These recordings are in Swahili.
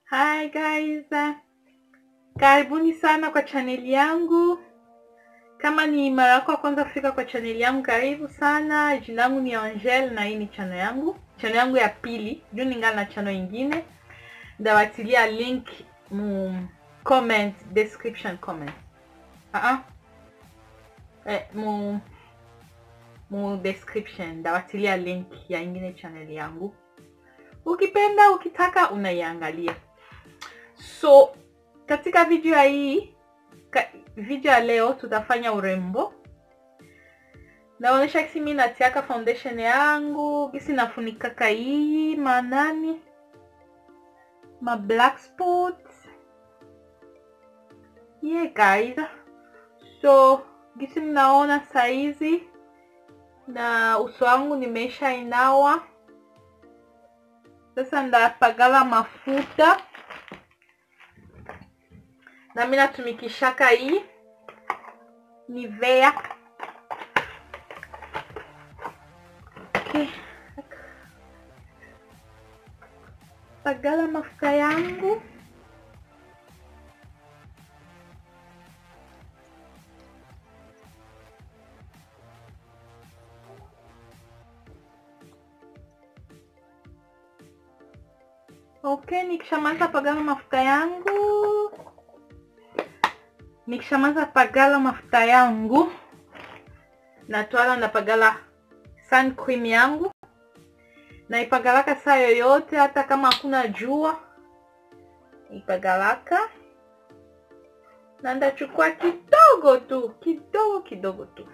Hi guys, karibuni sana kwa chaneli yangu. Kama ni mara yako ya kwanza kufika kwa chaneli yangu, karibu sana. Jina langu ni Angel na hii ni chano yangu, chano yangu ya pili juu ningana na chano ingine. Ndawatilia link mu comment description comment uh -uh. Eh, mu mu description ndawatilia link ya ingine chaneli yangu ukipenda ukitaka unaiangalia so katika video ya hii ka, video ya leo tutafanya urembo naonyesha kisi mi natiaka foundation yangu kisi nafunikaka hii manani ma black spots yeah guys so gisi mnaona saizi na uso wangu nimeisha inawa sasa ndapagala mafuta na mi natumikishaka hii Nivea. Okay. Pagala mafuta yangu Okay, nikishamaliza pagala mafuta yangu, nikishamaliza pagala mafuta yangu, natwala ndapagala sun cream yangu, naipagalaka saa yoyote, hata kama hakuna jua ipagalaka, na ndachukua kidogo tu, kidogo kidogo tu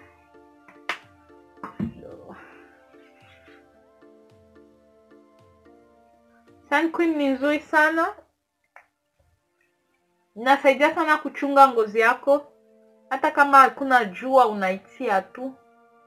Sun cream ni nzuri sana, inasaidia sana kuchunga ngozi yako, hata kama hakuna jua unaitia tu.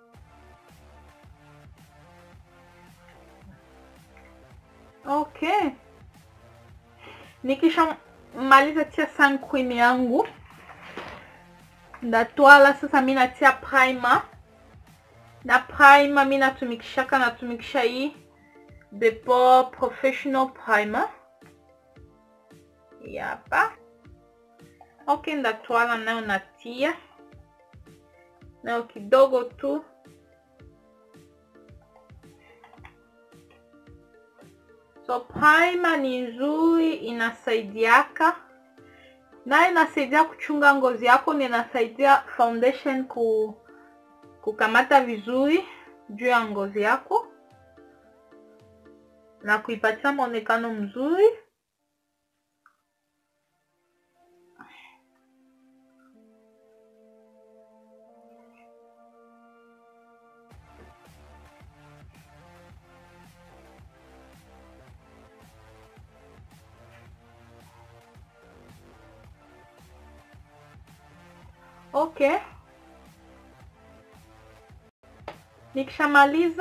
Okay, nikisha maliza tia sun cream yangu, ndatwala sasa, mi natia primer na primer mi natumikishaka, natumikisha hii The Pore Professional Primer hapa. Okay, ndatwala nayo natia nayo kidogo tu, so primer ni nzuri, inasaidiaka nayo inasaidia kuchunga ngozi yako, na inasaidia foundation ku kukamata vizuri juu ya ngozi yako na kuipatia mwonekano mzuri. Okay, nikishamaliza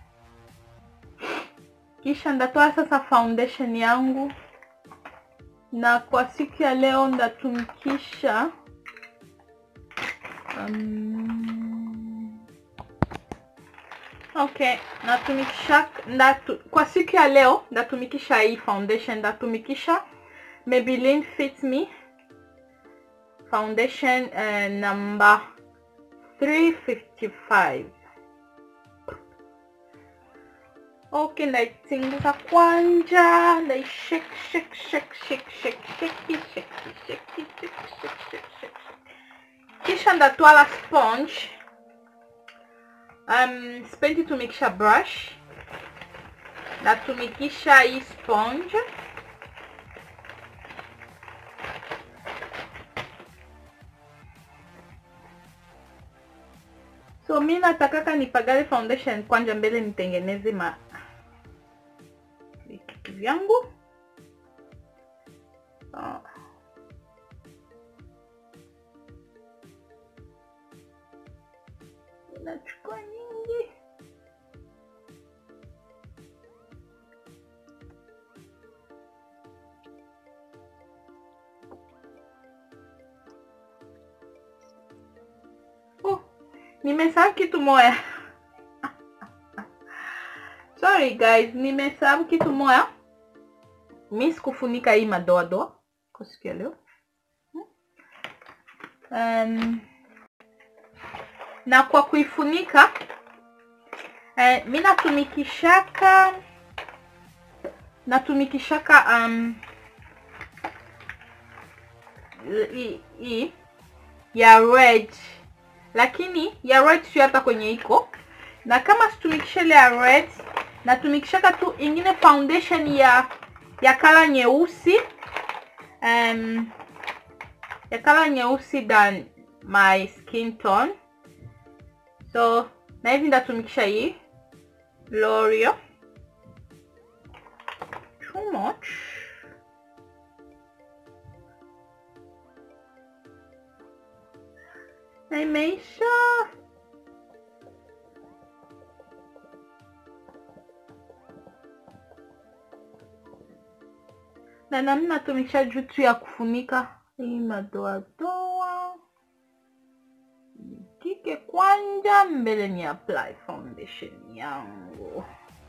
kisha ndatoa sasa foundation yangu, na kwa siku ya leo ndatumikisha um, okay, natumikisha ndatu, kwa siku ya leo ndatumikisha hii foundation, ndatumikisha Maybelline Fit Me foundation uh, number 355 Okay, ndaitingiza kwanja, ndai shake shake shake shake shake shake shake shake shake shake shake. Kisha ndatwala sponge. Um, sipendi tumikisha brush, natumikisha hii sponge. So mi natakaka nipagale foundation kwanja mbele nitengeneze ma vitu vyangu. Oh. Nachukua nyingi. Oh, nimesahau kitu moya. Sorry guys, nimesahau kitu moya. mi sikufunika hii madoadoa kwa siku ya leo um, na kwa kuifunika eh, mi natumikishaka natumikishaka um, hii hii ya red lakini ya red sio hata kwenye iko na kama situmikisha ile ya red natumikishaka tu ingine foundation ya ya kala nyeusi um, ya kala nyeusi than my skin tone so na hivi ndatumikisha hii L'Oreal too much na imeisha na namna tumikisha juu tu ya kufunika hii madoadoa kike kwanja mbele ni apply foundation yangu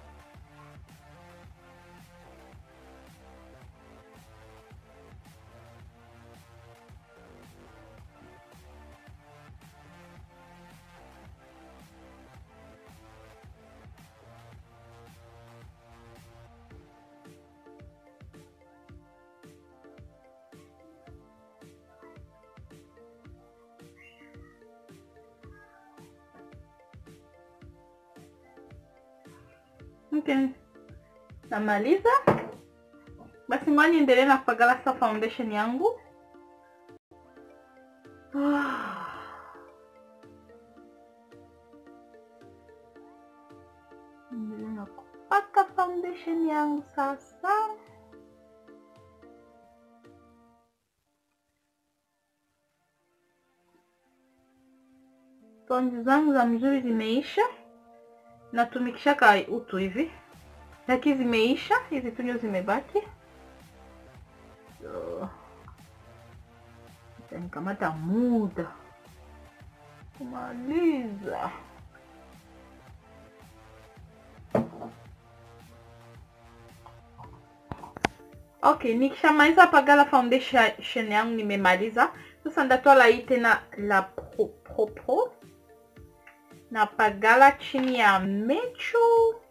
okay. namaliza basi ngoja niendelee na kupakala sasa foundation yangu Niendelee na kupaka foundation yangu sasa tonji zangu za mzuri zimeisha natumikishaka utu hivi lakini zimeisha hizi tunyo zimebaki so, itanikamata muda kumaliza okay nikishamaliza pagala foundation yangu nimemaliza sasa ndatwala hii tena la propre na pagala chini ya mecho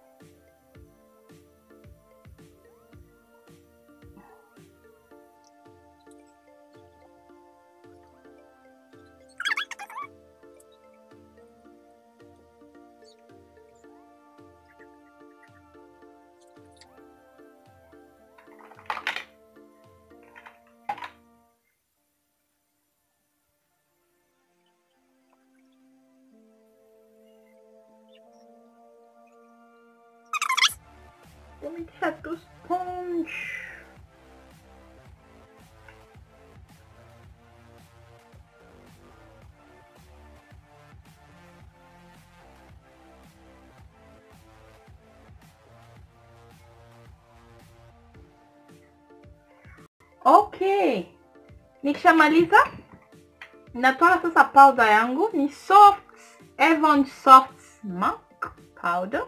tumikisha tu sponge okay nikishamaliza natwala sasa powder yangu ni soft Avon soft mac powder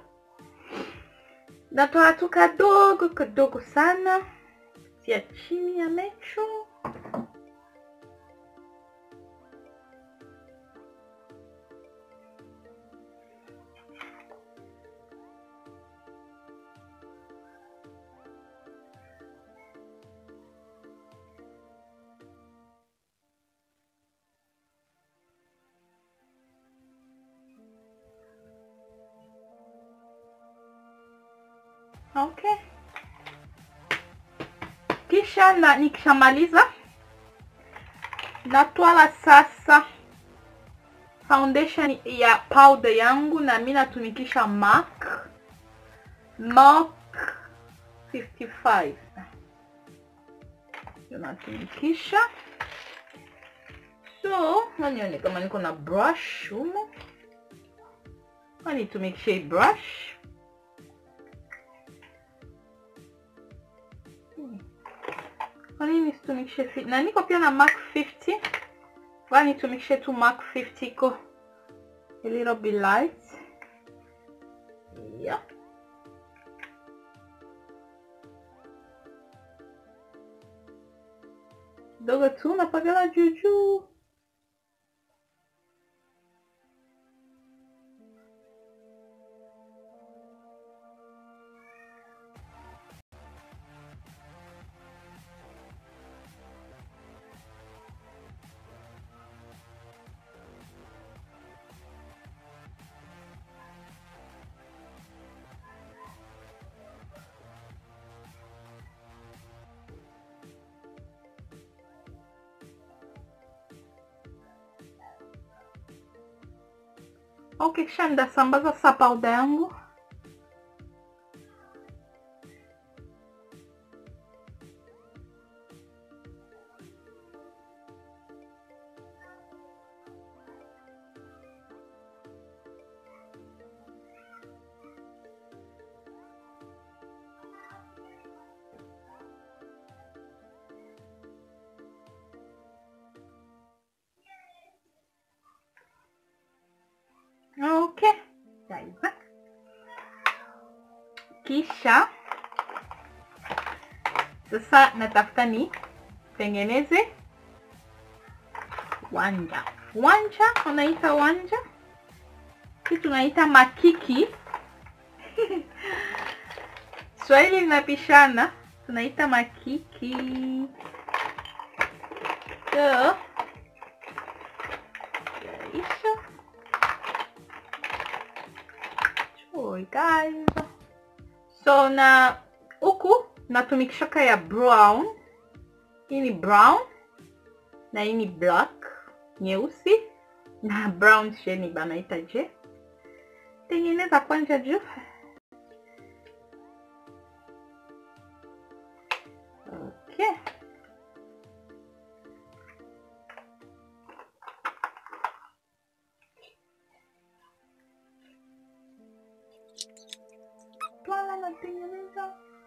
natoa tu kadogo kadogo sana tia chini ya mecho okay kisha na nikishamaliza natwala sasa foundation ya powder yangu na mi natumikisha MAC MAC 55 Ndio natumikisha so nanione kama niko na brush humo nitumikishe hii brush kwa nini situmikishe fi- na niko pia na mark 50 kwa nitumikishe tu mark 50 iko a little bit light yeah. kidogo tu napagala juu juu. Okay, kisha ndasambaza sa powder yangu. Okay. Yaiva. Kisha sasa natafuta ni tengeneze wanja. Wanja unaita wanja, hii tunaita makiki Swahili linapishana, tunaita makiki. So, yaisha Oi guys. So na huku natumikishaka ya brown. Hii ni brown na hii ni black nyeusi na brown sheni banaita je. Tengeneza kwanja juu. Okay. Twala natengeneza.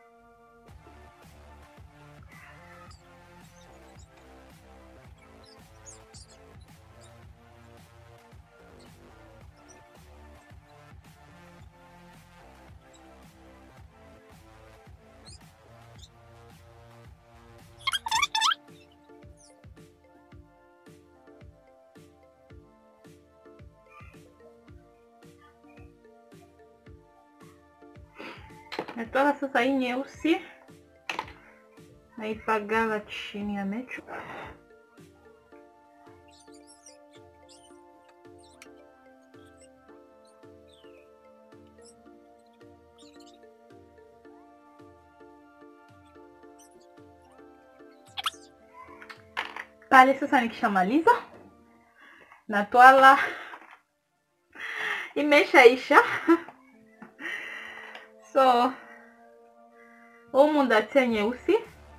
Natoa sasa hii nyeusi naipagala chini ya mecho. Pale sasa nikishamaliza natwala, imeshaisha so humu ndatia nyeusi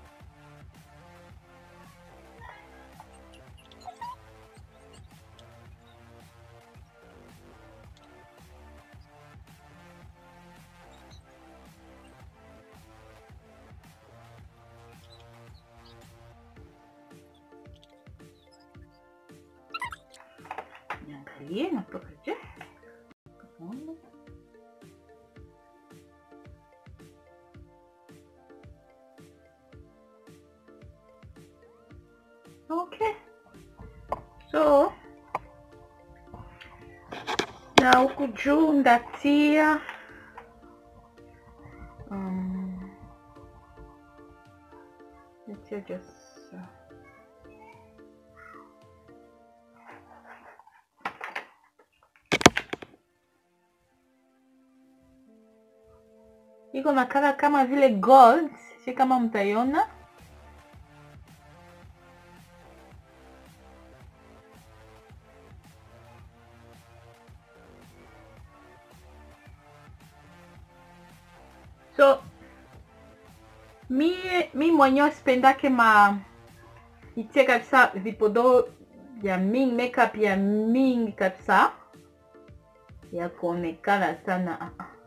niangalie natoka je Okay. So na huku juu ndatia um, ndatia just uh, iko na kala kama vile gold, si kama mtaiona so mi mi mwenyewe sipendake ma itie kabisa vipodo ya mingi makeup ya mingi kabisa ya kuonekana sana ah, ah.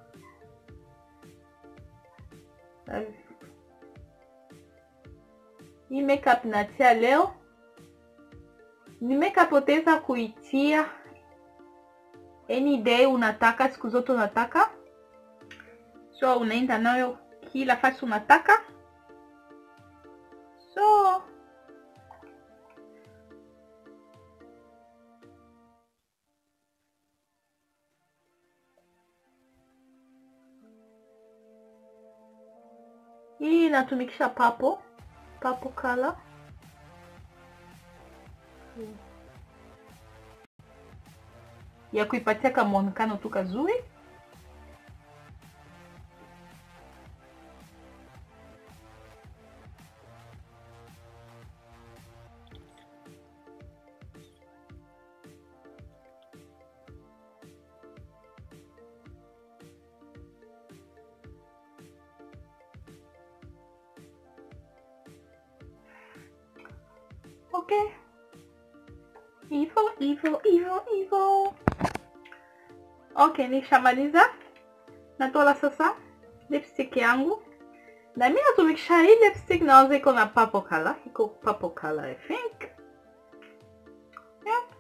hii makeup natia leo ni makeup utaweza kuitia any day unataka siku zote unataka so unaenda nayo kila fasi unataka so Hii inatumikisha papo papo color ya kuipatia kama muonekano tu kazuri. Okay. Hivyo hivyo hivyo hivyo. Okay, nishamaliza. Natola sasa lipstick yangu na mi natumikisha hii lipstick, nawaza iko na purple color, iko purple color I think. Yeah.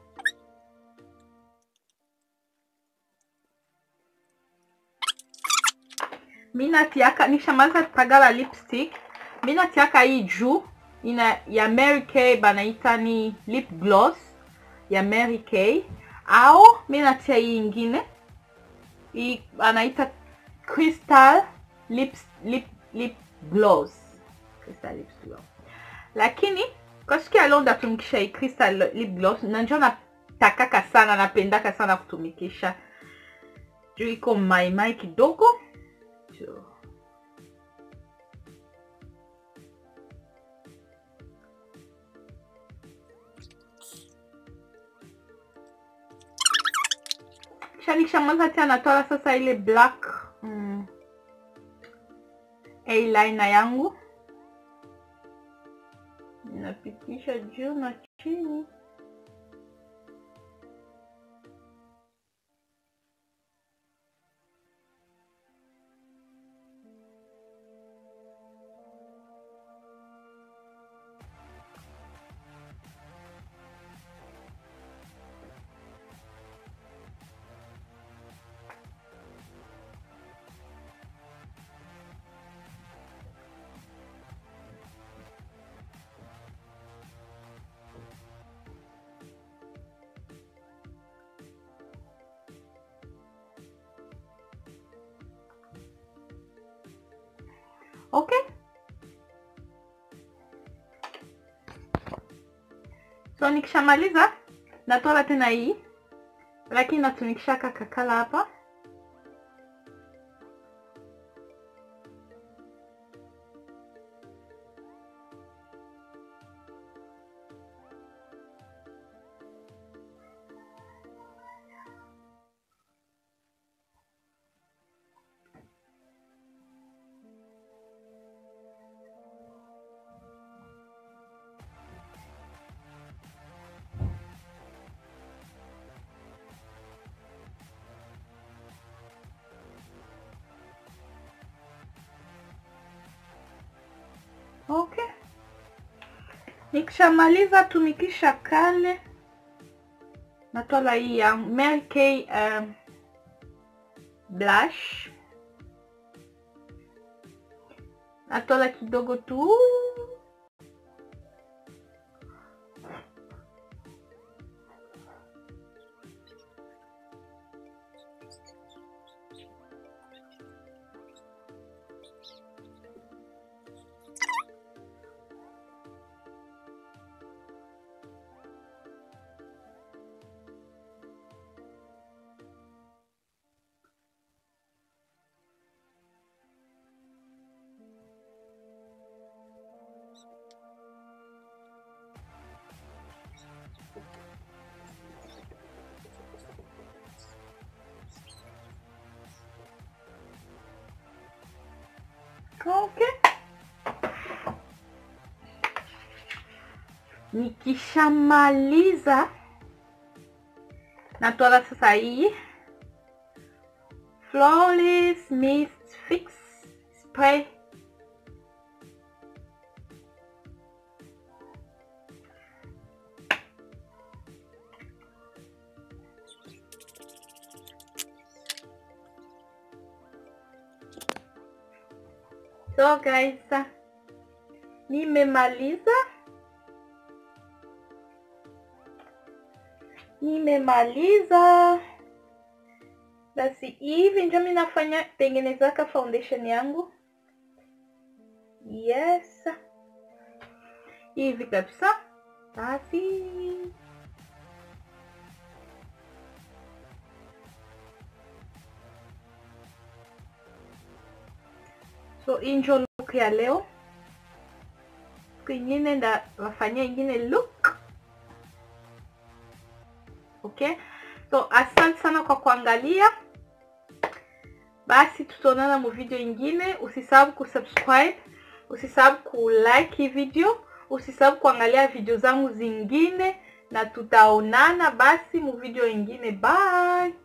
Mi natiaka nishamaliza kupagala lipstick, mi natiaka hii juu ina ya Mary Kay banaita ni lip gloss ya Mary Kay, au mi natia hii ingine hii anaita Crystal lips, lip, lip gloss Crystal lip gloss, lakini kwa siku ya leo ndatumikisha hii Crystal lip gloss, na njo natakaka sana, napendaka sana kutumikisha juu iko maimai kidogo so. Kisha nikishamaliza tena natoa sasa ile black mm, eyeliner yangu napitisha juu na chini. Okay. So nikishamaliza natoa tena hii, lakini natumikisha kakakala hapa. Okay. Nikishamaliza tumikisha kale, natola hii ya Mary Kay um, blush, natola kidogo tu Okay. Nikishamaliza natola sasa hii Flawless Mist Fix Spray. So guys, nimemaliza nimemaliza. Basi hivi ndio mimi nafanya tengenezaka foundation yangu. yes hivi kabisa basi so hii njo look ya leo siku ingine ndawafanyia ingine look okay so asante sana kwa kuangalia basi tutaonana mu video ingine usisahau kusubscribe usisahau kulike hii video usisahau kuangalia video zangu zingine na tutaonana basi mu video ingine bye